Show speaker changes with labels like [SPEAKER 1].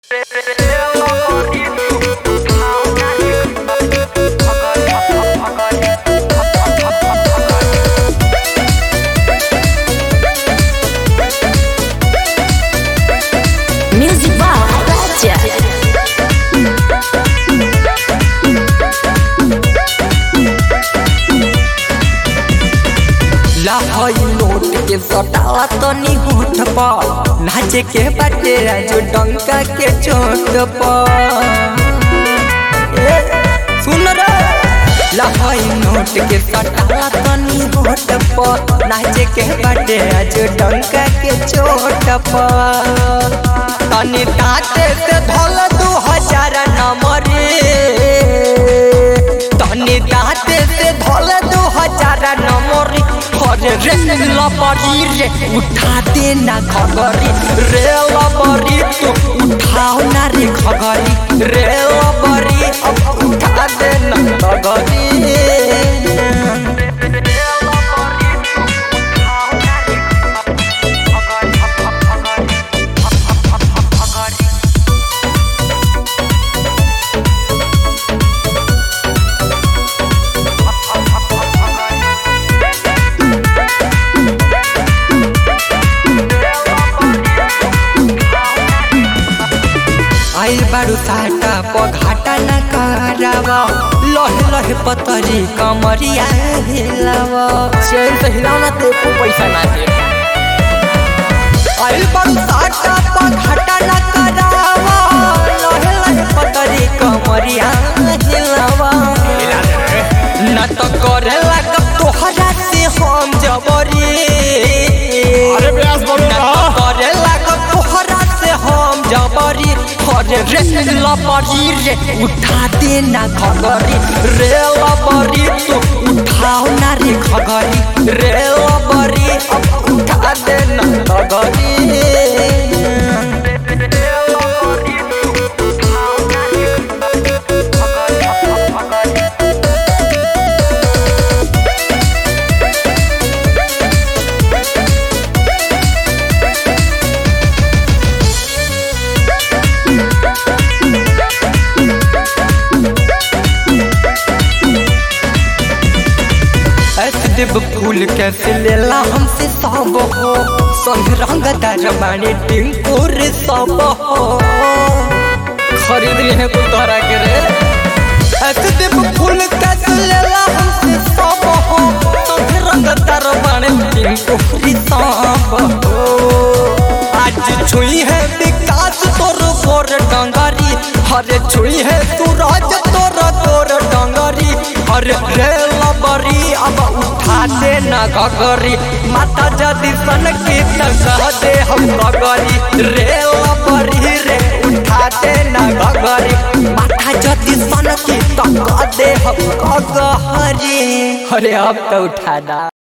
[SPEAKER 1] Music by Raja.
[SPEAKER 2] लाहई note के सटाला तनी होठ पर नाचे के बाटे राजू डंका के चोट पर ए, सुन रे लाहई नोट के सटाला तनी होठ पर नाचे के बाटे राजू डंका के चोट पर तनी दांते से धोल दू हजार नंबरे तनी दांते से धोल दू हजार नंबरे अरे रे लबरी रे उठा दे ना खगरी रे लबरी तू उठाओ ना रे खगरी रे लबरी अब उठा दे ना खगरी आई बारू साटा पघाटा न करावा लहे लहे पतरी कमरिया हिलावा चैन से हिलावना ते को पैसा ना दे आई बारू साटा पघाटा न करावा लहे लहे पतरी कमरिया हिलावा न तो करे लगा तोहरा से हम जबरी
[SPEAKER 3] अरे प्रयास बोलो
[SPEAKER 2] न
[SPEAKER 3] ना।
[SPEAKER 2] तो करे लगा तोहरा से हम जबरी अरे रे लबरी रे उठा दे ना खगरी रे लबरी तू उठाओ ना रे खगरी रे लबरी अब उठा दे ना खगरी ऐसे देव फूल कैसे लेला हमसे सब हो संग रंग दरबानी टिंकुर सब हो खरीद लिए को तोरा के रे ऐसे देव फूल कैसे लेला हमसे सब हो संग रंग दरबानी टिंकुर सब हो आज छुई है विकास तोर गोर डंगरी हरे छुई है सूरज तोर गोर डंगरी हरे रे लबरी अब उठा दे ना गगरी माता जदी सन की कह दे हम गगरी रे लबरी रे उठा दे ना गगरी माता जदी सन की कह दे हम गगरी अरे अब तो उठा दा